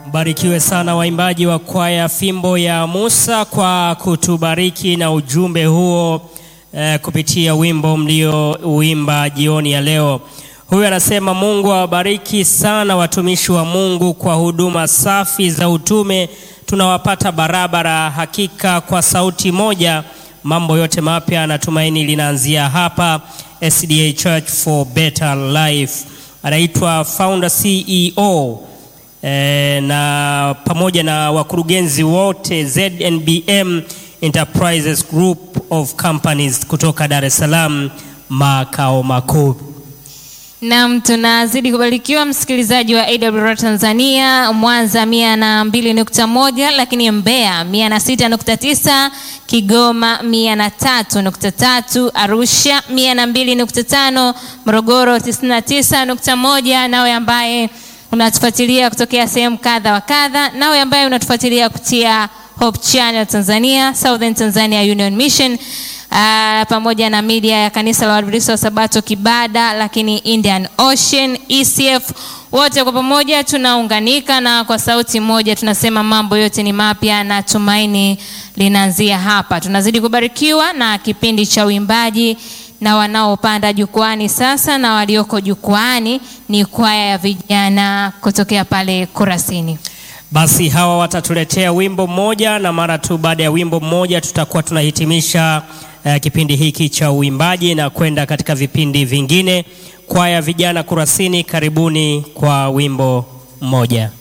Mbarikiwe sana waimbaji wa kwaya Fimbo ya Musa kwa kutubariki na ujumbe huo eh, kupitia wimbo mliouimba jioni ya leo. Huyu anasema Mungu awabariki sana watumishi wa Mungu kwa huduma safi za utume, tunawapata barabara hakika kwa sauti moja. Mambo yote mapya natumaini linaanzia hapa SDA Church for Better Life. Anaitwa founder CEO e, na pamoja na wakurugenzi wote ZNBM Enterprises Group of Companies kutoka Dar es Salaam makao makuu. Naam, tunazidi kubarikiwa msikilizaji wa AWR Tanzania, Mwanza mia na mbili nukta moja lakini Mbeya mia na sita nukta tisa Kigoma mia na tatu nukta tatu Arusha mia na mbili nukta tano Morogoro tisini na tisa nukta moja nawe ambaye unatufuatilia kutokea sehemu kadha wa kadha, nawe ambaye unatufuatilia kupitia Hope Channel Tanzania, Southern Tanzania Union Mission Uh, pamoja na media ya kanisa la Waadventista wa Sabato Kibada, lakini Indian Ocean, ECF, wote kwa pamoja tunaunganika na kwa sauti moja tunasema mambo yote ni mapya na tumaini linaanzia hapa. Tunazidi kubarikiwa na kipindi cha uimbaji na wanaopanda jukwani sasa na walioko jukwani ni kwaya ya vijana kutokea pale Kurasini. Basi hawa watatuletea wimbo mmoja na mara tu baada ya wimbo mmoja tutakuwa tunahitimisha uh, kipindi hiki cha uimbaji na kwenda katika vipindi vingine. Kwaya vijana Kurasini, karibuni kwa wimbo mmoja.